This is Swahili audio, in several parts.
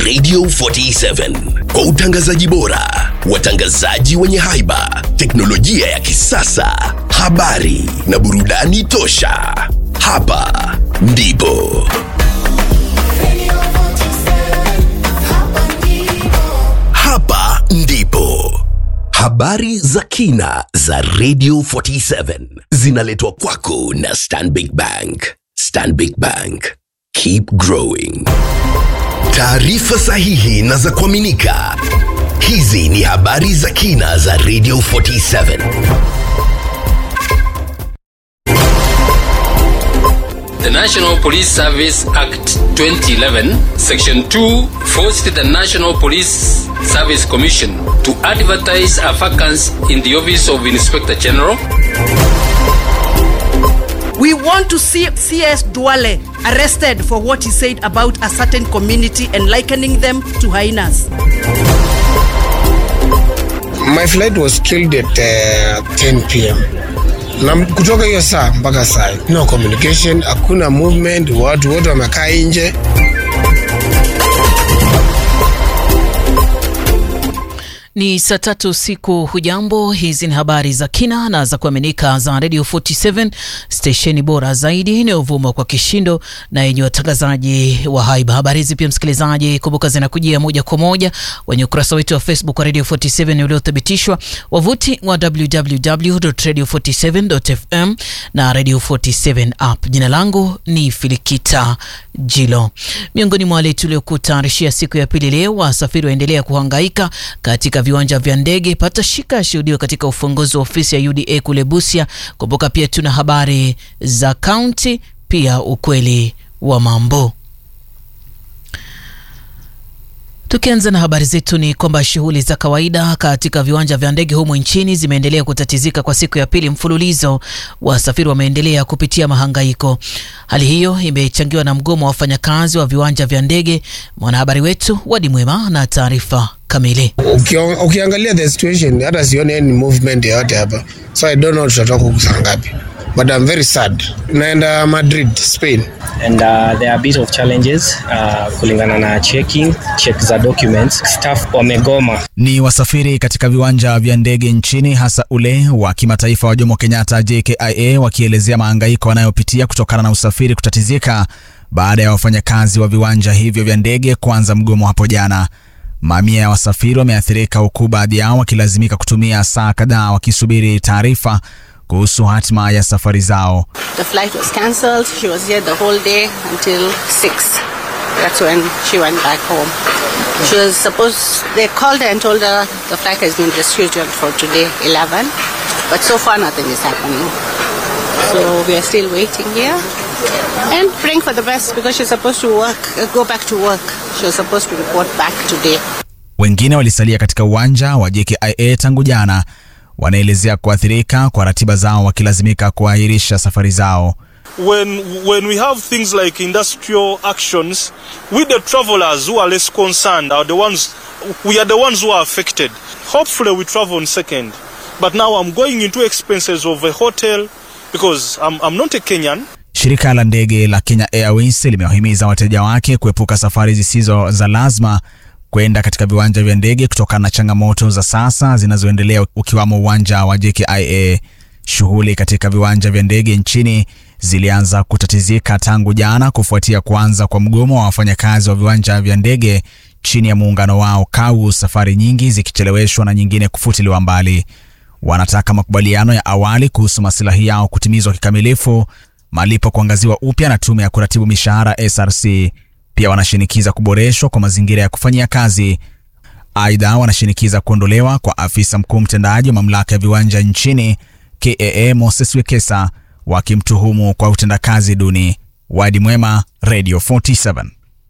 Radio 47 kwa utangazaji bora, watangazaji wenye haiba, teknolojia ya kisasa, habari na burudani tosha. Hapa ndipo hapa ndipo habari za kina za Radio 47 zinaletwa kwako na Stanbic Bank. Stanbic Bank, keep growing. Taarifa sahihi na za kuaminika. Hizi ni habari za kina za Radio 47. The National Police Service Act 2011, Section 2, forced the National Police Service Commission to advertise a vacancy in the office of Inspector General. We want to see CS Duale arrested for what he said about a certain community and likening them to hyenas. My flight was killed at uh, 10 pm na kutoka hiyo saa mpaka saa hii, no communication, hakuna movement, watu wote wamekaa nje. Ni saa tatu usiku. Hujambo, hizi ni habari za kina na za kuaminika za Radio 47 stesheni bora zaidi inayovuma kwa kishindo na yenye watangazaji wa haiba. Habari hizi pia, msikilizaji, kumbuka zinakujia moja kwa moja kwenye ukurasa wetu wa Facebook wa Radio 47 uliothibitishwa, wavuti wa www.radio47.fm na Radio 47 app. Jina langu ni Filikita Jilo. Miongoni mwa wale tuliokutayarishia siku ya pili leo, wasafiri waendelea kuhangaika katika viwanja vya ndege. Pata shika yashuhudiwa katika ufunguzi wa ofisi ya UDA kule Busia. Kumbuka pia tuna habari za kaunti, pia ukweli wa mambo. Tukianza na habari zetu ni kwamba shughuli za kawaida katika viwanja vya ndege humu nchini zimeendelea kutatizika kwa siku ya pili mfululizo. Wasafiri wameendelea kupitia mahangaiko. Hali hiyo imechangiwa na mgomo wa wafanyakazi wa viwanja vya ndege. Mwanahabari wetu Wadi Mwema na taarifa kamili. Ukio- Ukiangalia the situation, hata sioni any movement yoyote hapa, so I don't know tutatoka huku saa ngapi, but I'm very sad. Naenda Madrid, Spain. and uh, there are a bit of challenges uh, kulingana na checking check za documents staff wamegoma Ni wasafiri katika viwanja vya ndege nchini hasa ule wa kimataifa wa Jomo Kenyatta JKIA wakielezea mahangaiko wanayopitia kutokana na usafiri kutatizika baada ya wafanyakazi wa viwanja hivyo vya ndege kuanza mgomo hapo jana. Mamia ya wasafiri wameathirika huku baadhi yao wakilazimika kutumia saa kadhaa wakisubiri taarifa kuhusu hatima ya safari zao. The flight was cancelled. She was here the whole day until 6. That's when she went back home. She was supposed, they called her and told her the flight has been rescheduled for today, 11. But so far, nothing is happening. So we are still waiting here and praying for the best because she's supposed to work, uh, go back to work. She was supposed to report back today. Wengine walisalia katika uwanja wa JKIA tangu jana, wanaelezea kuathirika kwa ratiba zao wakilazimika kuahirisha safari zao. when when we have things like industrial actions, we the travelers who are less concerned are the ones we are the ones who are affected. Hopefully we travel on second. But now I'm going into expenses of a hotel because I'm, I'm not a Kenyan. Shirika la ndege la Kenya Airways limewahimiza wateja wake kuepuka safari zisizo za lazima kwenda katika viwanja vya ndege kutokana na changamoto za sasa zinazoendelea ukiwamo uwanja wa JKIA. Shughuli katika viwanja vya ndege nchini zilianza kutatizika tangu jana kufuatia kuanza kwa mgomo wa wafanyakazi wa viwanja vya ndege chini ya muungano wao KAU, safari nyingi zikicheleweshwa na nyingine kufutiliwa mbali. Wanataka makubaliano ya awali kuhusu masilahi yao kutimizwa kikamilifu, malipo kuangaziwa upya na tume ya kuratibu mishahara SRC. Pia wanashinikiza kuboreshwa kwa mazingira ya kufanyia kazi. Aidha, wanashinikiza kuondolewa kwa afisa mkuu mtendaji wa mamlaka ya viwanja nchini KAA Moses Wekesa, wakimtuhumu kwa utendakazi duni. Wadi Mwema, Radio 47.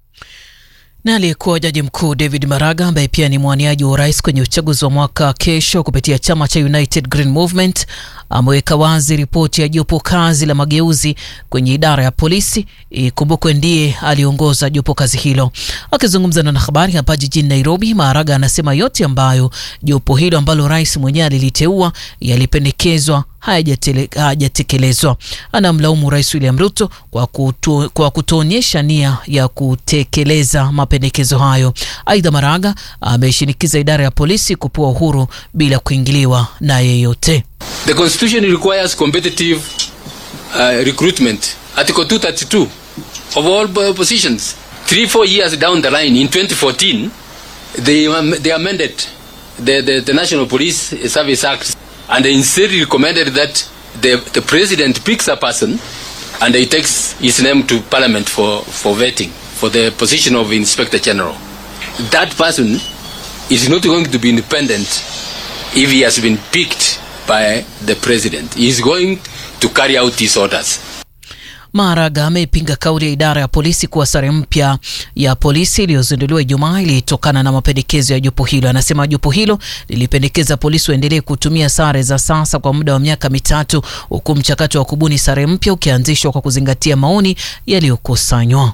Na aliyekuwa jaji mkuu David Maraga ambaye pia ni mwaniaji wa urais kwenye uchaguzi wa mwaka kesho kupitia chama cha United Green Movement ameweka wazi ripoti ya jopo kazi la mageuzi kwenye idara ya polisi. Ikumbukwe ndiye aliongoza jopo kazi hilo. Akizungumza na wanahabari hapa jijini Nairobi, Maraga anasema yote ambayo jopo hilo ambalo rais mwenyewe aliliteua yalipendekezwa hayajatele- hayajatekelezwa. Anamlaumu Rais William Ruto kwa, kutu, kwa kutoonyesha nia ya kutekeleza mapendekezo hayo. Aidha, Maraga ameshinikiza idara ya polisi kupewa uhuru bila kuingiliwa na yeyote. The constitution requires competitive uh, recruitment. Article 232 of all po- positions. Three, four years down the line, in 2014, they, am- they amended the, the, the National Police Service Act and they instead recommended that the, the president picks a person and he takes his name to parliament for, for vetting for the position of inspector general. That person is not going to be independent if he has been picked by the president. He is going to carry out his orders. Maraga amepinga kauli ya idara ya polisi kuwa sare mpya ya polisi iliyozinduliwa Ijumaa ilitokana na mapendekezo ya jopo hilo. Anasema jopo hilo lilipendekeza polisi waendelee kutumia sare za sasa kwa muda wa miaka mitatu, huku mchakato wa kubuni sare mpya ukianzishwa kwa kuzingatia maoni yaliyokusanywa.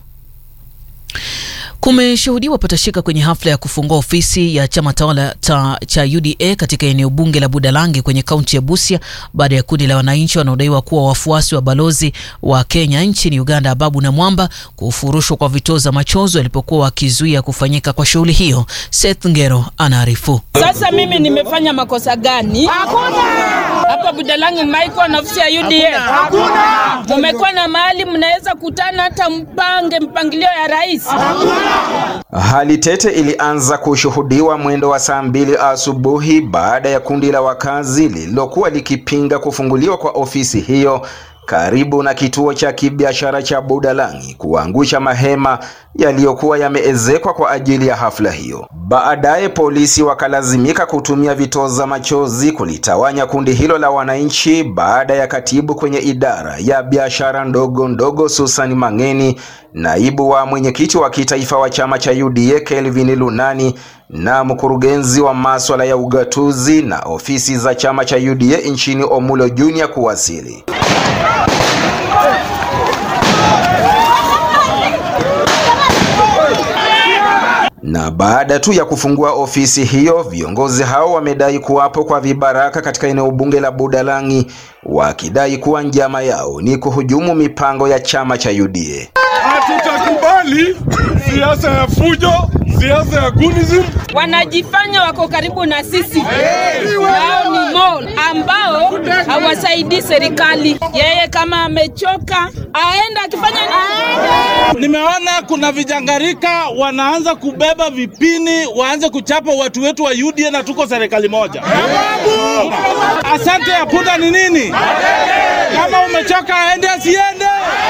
Kumeshuhudiwa patashika kwenye hafla ya kufungua ofisi ya chama tawala ta, cha UDA katika eneo bunge la Budalangi kwenye kaunti ya Busia baada ya kundi la wananchi wanaodaiwa kuwa wafuasi wa balozi wa Kenya nchini Uganda Ababu na Mwamba kufurushwa kwa vitoza machozi walipokuwa wakizuia kufanyika kwa shughuli hiyo. Seth Ngero anaarifu. Sasa mimi nimefanya makosa gani? Hakuna. Hapa Budalangi mmaikuwa na ofisi ya UDA? Hakuna. Mumekuwa na mahali mnaweza kutana hata mpange mpangilio ya rais? Hali tete ilianza kushuhudiwa mwendo wa saa mbili asubuhi baada ya kundi la wakazi lililokuwa likipinga kufunguliwa kwa ofisi hiyo karibu na kituo cha kibiashara cha Budalangi kuangusha mahema yaliyokuwa yameezekwa kwa ajili ya hafla hiyo. Baadaye polisi wakalazimika kutumia vitoza machozi kulitawanya kundi hilo la wananchi baada ya katibu kwenye idara ya biashara ndogo ndogo Susan Mangeni, naibu wa mwenyekiti wa kitaifa wa chama cha UDA Kelvin Lunani na mkurugenzi wa maswala ya ugatuzi na ofisi za chama cha UDA nchini Omulo Junior kuwasili. Na baada tu ya kufungua ofisi hiyo, viongozi hao wamedai kuwapo kwa vibaraka katika eneo bunge la Budalangi, wakidai kuwa njama yao ni kuhujumu mipango ya chama cha UDA. Hatutakubali siasa ya fujo, siasa ya gunism. Wanajifanya wako karibu na sisi. Wao ni mall ambao hawasaidii serikali. Yeye kama amechoka aenda akifanya nini? Nimeona kuna vijangarika wanaanza kubeba vipini, waanze kuchapa watu wetu wa UDA na tuko serikali moja. Asante ya punda ni nini? Kama umechoka aende asiende?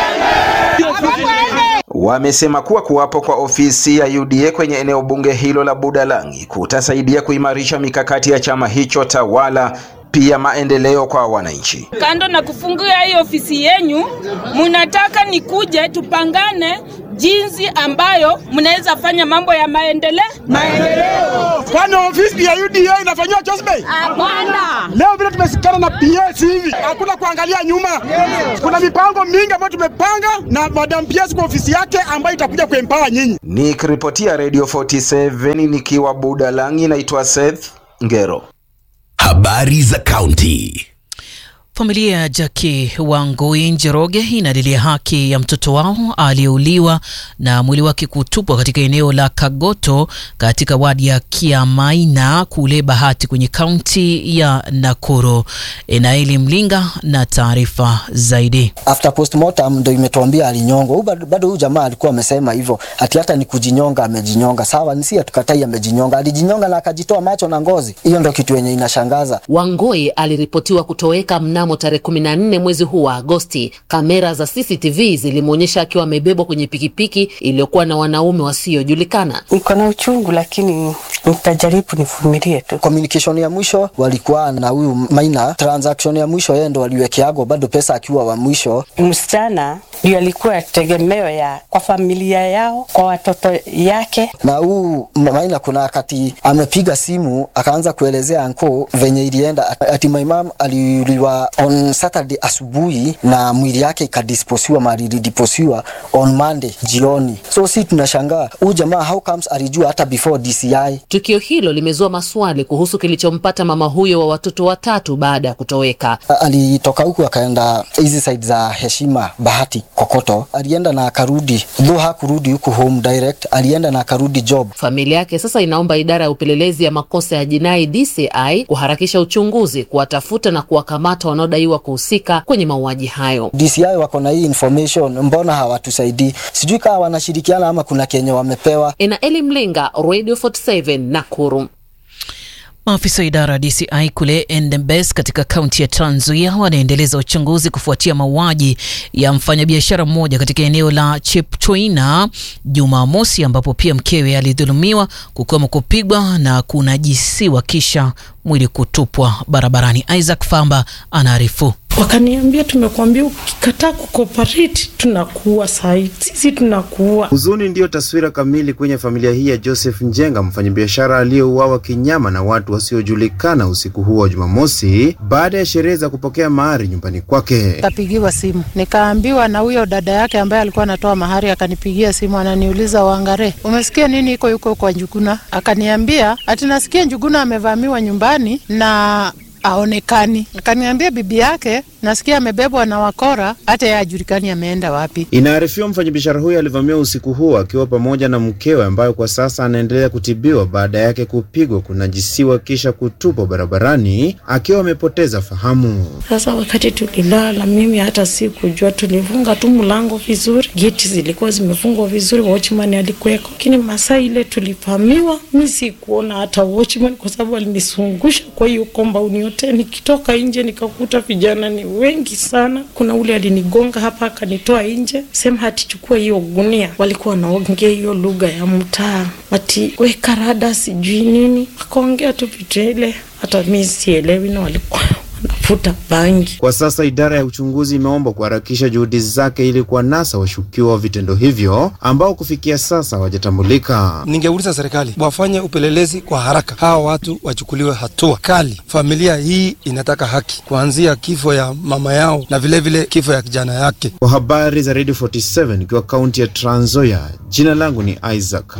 Wamesema kuwa kuwapo kwa ofisi ya UDA kwenye eneo bunge hilo la Budalangi kutasaidia kuimarisha mikakati ya chama hicho tawala, pia maendeleo kwa wananchi. Kando na kufungua hii ofisi yenyu, munataka nikuje tupangane jinsi ambayo mnaweza fanya mambo ya maendeleo Maendeleo. Kwani ofisi ya UDA inafanyiwa Josbey? Hapana. Leo vile tumesikana na PS hivi, hakuna kuangalia nyuma. Kuna mipango mingi ambayo tumepanga na Madam PS kwa ofisi yake ambayo itakuja kuempower nyinyi. Nikiripotia Radio 47 nikiwa Budalangi, naitwa Seth Ngero. Habari za kaunti. Familia ya Jackie Wangui Njoroge inalilia haki ya mtoto wao aliyeuliwa na mwili wake kutupwa katika eneo la Kagoto katika wadi ya Kiamaina kule Bahati kwenye kaunti ya Nakuru. Enaeli Mlinga na taarifa zaidi. After postmortem ndo imetuambia alinyongwa. Huyu bado- Bado huyu jamaa alikuwa amesema hivyo ati hata ni kujinyonga amejinyonga. Sawa, nisi hatukatai amejinyonga, alijinyonga na akajitoa macho na ngozi. Hiyo ndo kitu yenye inashangaza. Wangoi aliripotiwa kutoweka mnamo tarehe 14 mwezi huu wa Agosti. Kamera za CCTV zilimwonyesha akiwa amebebwa kwenye pikipiki iliyokuwa na wanaume wasiojulikana. Niko na uchungu lakini nitajaribu nivumilie tu. Communication ya mwisho walikuwa na huyu Maina, transaction ya mwisho yeye ndo waliwekeago bado pesa akiwa wa mwisho. Msichana ndio alikuwa tegemeo ya kwa familia yao, kwa watoto yake. Na huu Maina kuna wakati amepiga simu akaanza kuelezea anko venye ilienda, ati my mom aliuliwa on Saturday asubuhi na mwili yake ikadisposiwa mali ilidisposiwa on Monday jioni. So si tunashangaa huyu jamaa how comes alijua hata before DCI. Tukio hilo limezua maswali kuhusu kilichompata mama huyo wa watoto watatu baada ya kutoweka. A- Alitoka huku akaenda hizi side za Heshima Bahati Kokoto, alienda na akarudi, though hakurudi huku home direct, alienda na akarudi job. Familia yake sasa inaomba idara ya upelelezi ya makosa ya jinai DCI kuharakisha uchunguzi, kuwatafuta na kuwakamata wanaodaiwa kuhusika kwenye mauaji hayo. DCI wako na hii information, mbona hawatusaidii? Sijui kama wanashirikiana ama kuna kenye wamepewa. Enaeli Mlinga, Radio 47 Nakuru. Maafisa wa idara ya DCI kule Endembes katika kaunti ya Trans Nzoia wanaendeleza uchunguzi kufuatia mauaji ya mfanyabiashara mmoja katika eneo la Chepchoina Jumamosi, ambapo pia mkewe alidhulumiwa, kukiwemo kupigwa na kunajisiwa kisha mwili kutupwa barabarani. Isaac Famba anaarifu. Wakaniambia, tumekuambia ukikataa kucooperate tunakuua sahi, sisi tunakuua. Huzuni ndiyo taswira kamili kwenye familia hii ya Joseph Njenga, mfanyabiashara aliyeuawa kinyama na watu wasiojulikana usiku huo wa Jumamosi baada ya sherehe za kupokea mahari nyumbani kwake. Kapigiwa simu nikaambiwa na huyo dada yake ambaye alikuwa anatoa mahari, akanipigia simu ananiuliza, Wangare, umesikia nini iko yuko kwa Njuguna? Akaniambia ati nasikia Njuguna amevamiwa nyumbani na aonekani. Akaniambia bibi yake nasikia amebebwa na wakora, hata yeye hajulikani ameenda wapi. Inaarifiwa mfanyabiashara huyo alivamiwa usiku huo akiwa pamoja na mkewe ambayo kwa sasa anaendelea kutibiwa baada yake kupigwa, kunajisiwa kisha kutupwa barabarani akiwa amepoteza fahamu. Sasa wakati tulilala, mimi hata sikujua, tulifunga tu mlango vizuri, geti zilikuwa zimefungwa vizuri, watchman alikuweko, lakini masaa ile tulivamiwa, mi sikuona hata watchman kwa sababu alinisungusha kwa hiyo compound yote. Nikitoka nje nikakuta vijana ni wengi sana. Kuna ule alinigonga hapa akanitoa nje, sema hati chukua hiyo gunia. Walikuwa wanaongea hiyo lugha ya mtaa, ati weka rada sijui nini, wakaongea tu vitu ile, hata mi sielewi, na walikuwa wanafuta bangi. Kwa sasa idara ya uchunguzi imeomba kuharakisha juhudi zake ili kuwanasa washukiwa wa vitendo hivyo ambao kufikia sasa hawajatambulika. Ningeuliza serikali wafanye upelelezi kwa haraka, hawa watu wachukuliwe hatua kali. Familia hii inataka haki, kuanzia kifo ya mama yao na vilevile vile kifo ya kijana yake. Kwa habari za Radio 47 ikiwa kaunti ya Trans Nzoia, jina langu ni Isaac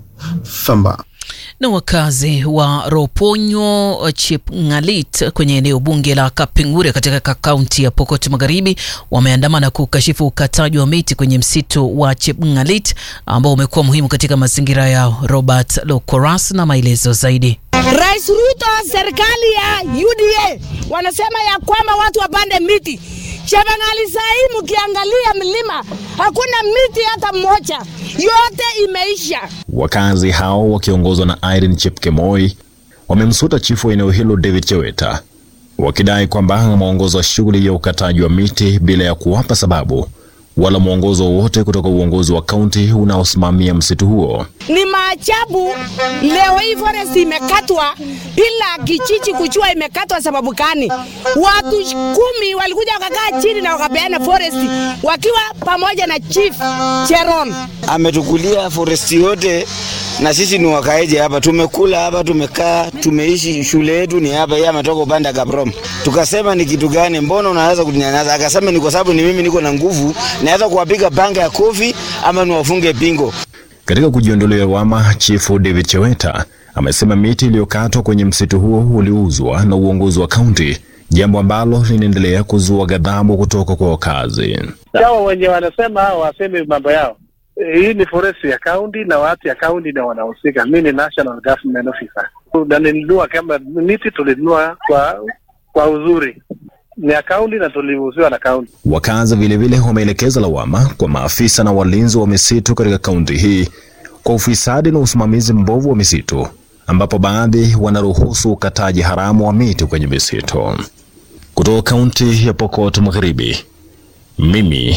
Famba. na wakazi wa Roponyo Chepngalit kwenye eneo bunge la Kapingure katika kaunti ya Pokot Magharibi wameandamana kukashifu ukataji wa miti kwenye msitu wa Chepngalit ambao umekuwa muhimu katika mazingira yao. Robert Lokoras na maelezo zaidi. Rais Ruto, serikali ya UDA wanasema ya kwamba watu wapande miti. Chebangali saa hii mkiangalia mlima hakuna miti hata mmoja, yote imeisha. Wakazi hao wakiongozwa na Irene Chepkemoi wamemsuta chifu wa eneo hilo David Cheweta wakidai kwamba ameongoza shughuli ya ukataji wa miti bila ya kuwapa sababu wala mwongozo wowote kutoka uongozi wa kaunti unaosimamia msitu huo. Ni maajabu, leo hii forest imekatwa bila kijiji kujua imekatwa sababu gani. Watu kumi walikuja wakakaa chini na wakapeana forest wakiwa pamoja na chief Cheron. ametukulia foresti yote na sisi ni wakaeje hapa, tumekula hapa, tumekaa, tumeishi, shule yetu ni hapa. Yeye ametoka upande wa Kaprom. Tukasema ni kitu gani, mbona unaweza kunyanyasa? Akasema ni kwa sababu ni mimi niko na nguvu, naweza kuwapiga panga ya kofi ama niwafunge pingo. Katika kujiondolea lawama, chifu David Cheweta amesema miti iliyokatwa kwenye msitu huo uliuzwa na uongozi wa kaunti, jambo ambalo linaendelea kuzua ghadhabu kutoka kwa wakazi. Hao wenye wanasema hao waseme mambo yao. Eh, Hii ni forest ya kaunti na watu ya kaunti ndio wanahusika. Mimi ni national government officer. Na nilinunua kama miti tulinunua kwa kwa uzuri. Ni ya kaunti na tuliuziwa na kaunti. Wakazi vilevile wameelekeza lawama kwa maafisa na walinzi wa misitu katika kaunti hii kwa ufisadi na usimamizi mbovu wa misitu, ambapo baadhi wanaruhusu ukataji haramu wa miti kwenye misitu. Kutoka kaunti ya Pokot Magharibi, mimi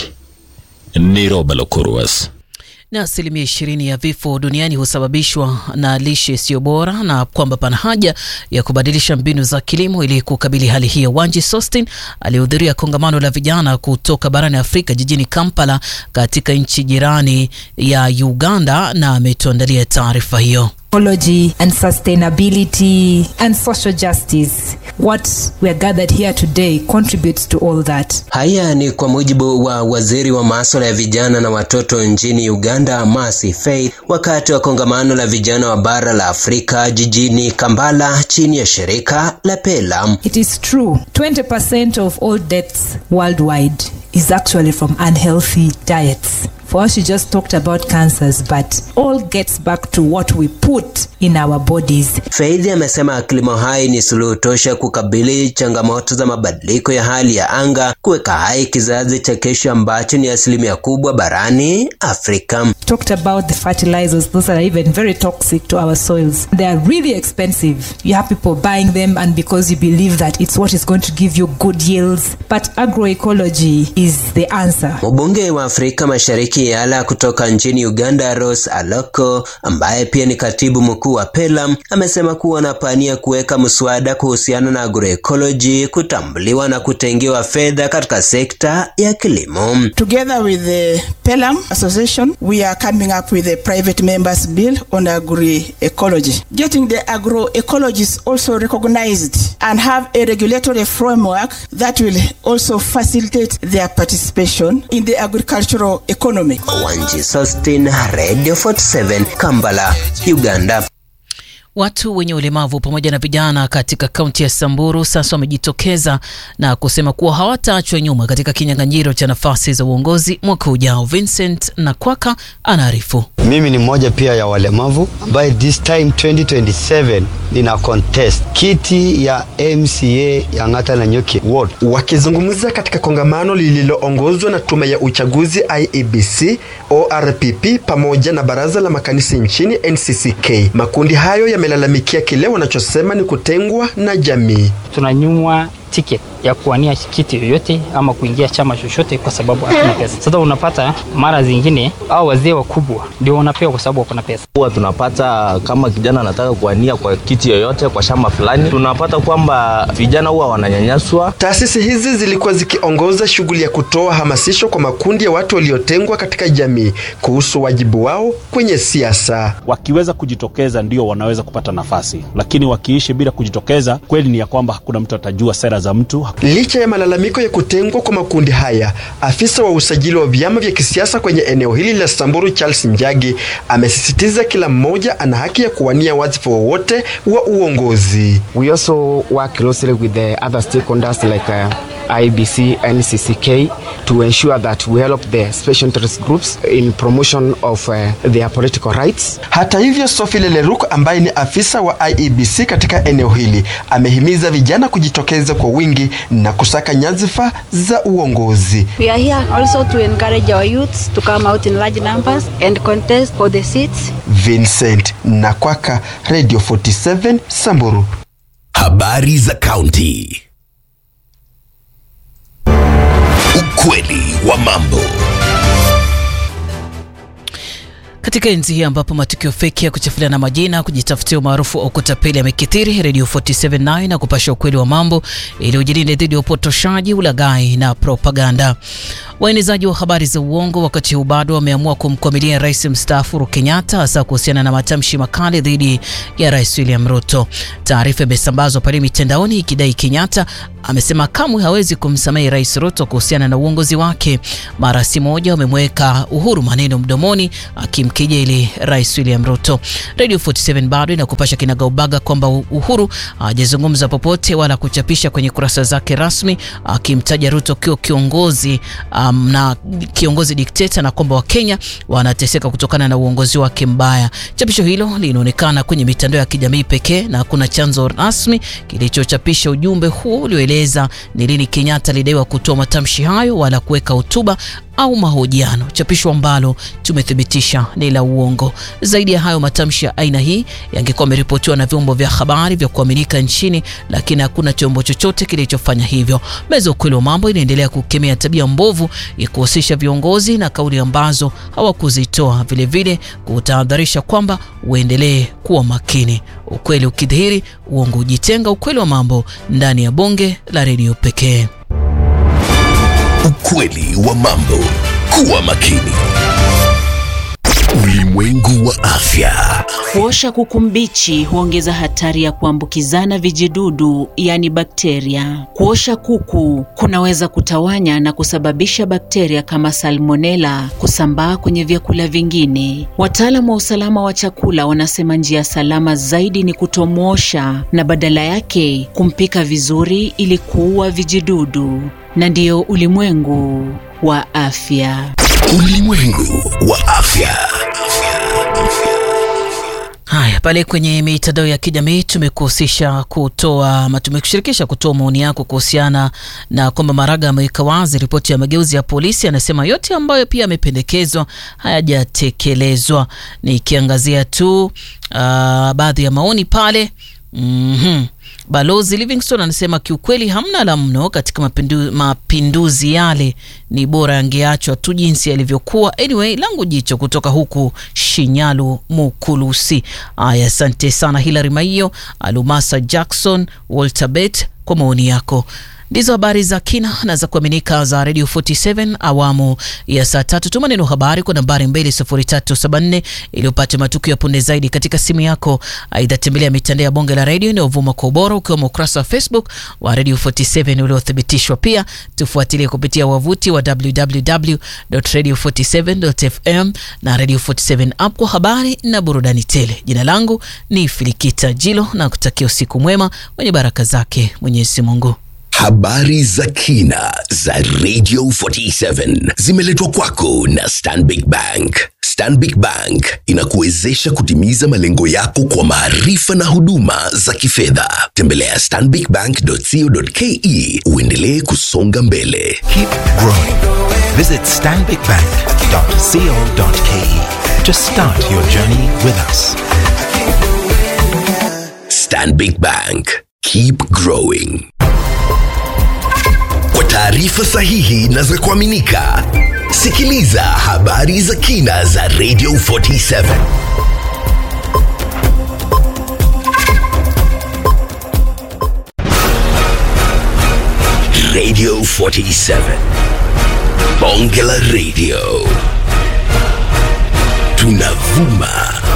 ni Roba Lokuruas. na asilimia ishirini ya vifo duniani husababishwa na lishe isiyo bora na kwamba pana haja ya kubadilisha mbinu za kilimo ili kukabili hali hiyo. Wanji Sostin alihudhuria kongamano la vijana kutoka barani Afrika jijini Kampala katika nchi jirani ya Uganda na ametuandalia taarifa hiyo. ecology and sustainability and social justice. What we are gathered here today contributes to all that. Haya ni kwa mujibu wa waziri wa masuala ya vijana na watoto nchini Uganda, Mercy Faith, wakati wa kongamano la vijana wa bara la Afrika jijini Kampala chini ya shirika la PELAM. It is true, 20% of all deaths worldwide is actually from unhealthy diets. For us, you just talked about cancers, but all gets back to what we put in our bodies. Faith amesema kilimo hai ni suluhu tosha kukabili changamoto za mabadiliko ya hali ya anga, kuweka hai kizazi cha kesho ambacho ni asilimia kubwa barani Afrika. Talked about the fertilizers, those are even very toxic to our soils. They are really expensive. You have people buying them, and because you believe that it's what is going to give you good yields. But agroecology is the answer. Mbunge wa Afrika Mashariki Yala kutoka nchini Uganda, Rose Aloko, ambaye pia ni katibu mkuu wa PELAM, amesema kuwa wanapania kuweka mswada kuhusiana na agroecology kutambuliwa na kutengewa fedha katika sekta ya kilimo. Together with the PELAM Association, we are coming up with a private members bill on agroecology. Getting the agroecologists also recognized and have a regulatory framework that will also facilitate their participation in the agricultural economy. Wanji Sostin, Radio 47, Kampala, Uganda. Watu wenye ulemavu pamoja na vijana katika kaunti ya Samburu sasa wamejitokeza na kusema kuwa hawataachwa nyuma katika kinyang'anyiro cha nafasi za uongozi mwaka ujao. Vincent Nakwaka anaarifu. Mimi ni mmoja pia ya walemavu ambaye this time 2027 nina contest kiti ya MCA ya Ng'ata na Nyuki ward. Wakizungumza katika kongamano lililoongozwa na tume ya uchaguzi IEBC, ORPP pamoja na baraza la makanisa nchini NCCK, makundi hayo yamelalamikia kile wanachosema ni kutengwa na jamii. tunanyimwa ticket ya kuwania kiti yoyote ama kuingia chama chochote kwa sababu hatuna pesa. Sasa unapata mara zingine au wazee wakubwa ndio wanapewa kwa sababu wako na pesa. huwa tunapata kama kijana anataka kuania kwa kiti yoyote kwa shamba fulani, tunapata kwamba vijana huwa wananyanyaswa. Taasisi hizi zilikuwa zikiongoza shughuli ya kutoa hamasisho kwa makundi ya watu waliotengwa katika jamii kuhusu wajibu wao kwenye siasa. Wakiweza kujitokeza ndio wanaweza kupata nafasi, lakini wakiishi bila kujitokeza, kweli ni ya kwamba hakuna mtu atajua sera za mtu. Licha ya malalamiko ya kutengwa kwa makundi haya, afisa wa usajili wa vyama vya kisiasa kwenye eneo hili la Samburu Charles Njagi amesisitiza kila mmoja ana haki ya kuwania wadhifa wowote wa uongozi. We also work closely with the other stakeholders like uh, IBC and CCK to ensure that we help the special interest groups in promotion of uh, their political rights. Hata hivyo, Sophie Leleruk ambaye ni afisa wa IEBC katika eneo hili amehimiza vijana kujitokeza kwa wingi na kusaka nyadhifa za uongozi. We are here also to encourage our youths to come out in large numbers and contest for the seats. Vincent Nakwaka, Radio 47 Samburu. Habari za kaunti. Ukweli wa mambo. Katika enzi hii ambapo matukio feki ya kuchafuliana majina, kujitafutia umaarufu au kutapeli yamekithiri, Radio 47 nayo na kupasha ukweli wa mambo ili ujilinde dhidi ya upotoshaji, ulaghai na propaganda. Waenezaji wa habari za uongo wakati huu bado wameamua kumkwamilia rais mstaafu Uhuru Kenyatta, hasa kuhusiana na matamshi makali dhidi ya rais William Ruto. Taarifa imesambazwa pale mitandaoni ikidai Kenyatta amesema kamwe hawezi kumsamehe rais Ruto kuhusiana na uongozi wake. Mara si moja wamemweka Uhuru maneno mdomoni akimkejeli rais William Ruto. Radio 47 bado inakupasha kinagaubaga kwamba Uhuru hajazungumza popote wala kuchapisha kwenye kurasa zake rasmi akimtaja Ruto kiwa kiongozi um, na kiongozi dikteta na kwamba Wakenya wanateseka kutokana na uongozi wake mbaya. Chapisho hilo linaonekana kwenye mitandao ya kijamii pekee na hakuna chanzo rasmi kilichochapisha ujumbe huo ulioeleza ni lini Kenyatta alidaiwa kutoa matamshi hayo wala kuweka hotuba au mahojiano, chapisho ambalo tumethibitisha ni la uongo. Zaidi ya hayo, matamshi ya aina hii yangekuwa yameripotiwa na vyombo vya habari vya kuaminika nchini, lakini hakuna chombo chochote kilichofanya hivyo. Meza ukweli wa mambo inaendelea kukemea tabia mbovu ya kuhusisha viongozi na kauli ambazo hawakuzitoa, vilevile kutahadharisha kwamba uendelee kuwa makini. Ukweli ukidhihiri, uongo ujitenga. Ukweli wa mambo ndani ya bonge la redio pekee. Ukweli wa mambo. Kuwa makini. Ulimwengu wa afya. Kuosha kuku mbichi huongeza hatari ya kuambukizana vijidudu, yani bakteria. Kuosha kuku kunaweza kutawanya na kusababisha bakteria kama salmonella kusambaa kwenye vyakula vingine. Wataalamu wa usalama wa chakula wanasema njia salama zaidi ni kutomwosha na badala yake kumpika vizuri ili kuua vijidudu. Na ndiyo ulimwengu wa afya. Ulimwengu wa afya. Haya, pale kwenye mitandao ya kijamii tumekuhusisha kutoa ama tumekushirikisha kutoa maoni yako kuhusiana na kwamba Maraga ameweka wazi ripoti ya mageuzi ya polisi. Anasema yote ambayo pia yamependekezwa hayajatekelezwa. Nikiangazia tu uh, baadhi ya maoni pale mm-hmm. Balozi Livingstone anasema kiukweli hamna la mno katika mapindu, mapinduzi yale, ni bora yangeachwa tu jinsi yalivyokuwa. Anyway, langu jicho kutoka huku Shinyalu Mukulusi. Aya, asante sana Hilary Maiyo, Alumasa Jackson, Walter Bet kwa maoni yako. Ndizo habari za kina na za kuaminika za Radio 47 awamu ya saa tatu. Tuma neno habari kwa nambari 20374 ili upate matukio ya punde zaidi katika simu yako. Aidha, tembelea mitandao ya bonge la radio inayovuma kwa ubora ukiwemo ukurasa wa Facebook wa Radio 47 uliothibitishwa. Pia tufuatilie kupitia wavuti wa www.radio47.fm na Radio 47 app kwa habari na burudani tele. Jina langu ni Filikita Jilo na kutakia usiku mwema wenye baraka zake Mwenyezi Mungu. Habari za kina za Radio 47 zimeletwa kwako na Stanbic Bank. Stanbic Bank inakuwezesha kutimiza malengo yako kwa maarifa na huduma za kifedha. Tembelea stanbicbank.co.ke uendelee kusonga mbele. Keep growing. Visit stanbicbank.co.ke to start your journey with us. Stanbic Bank. Keep growing. Kwa taarifa sahihi na za kuaminika, sikiliza habari za kina za Radio 47. Radio 47. Bonge la Radio. Tunavuma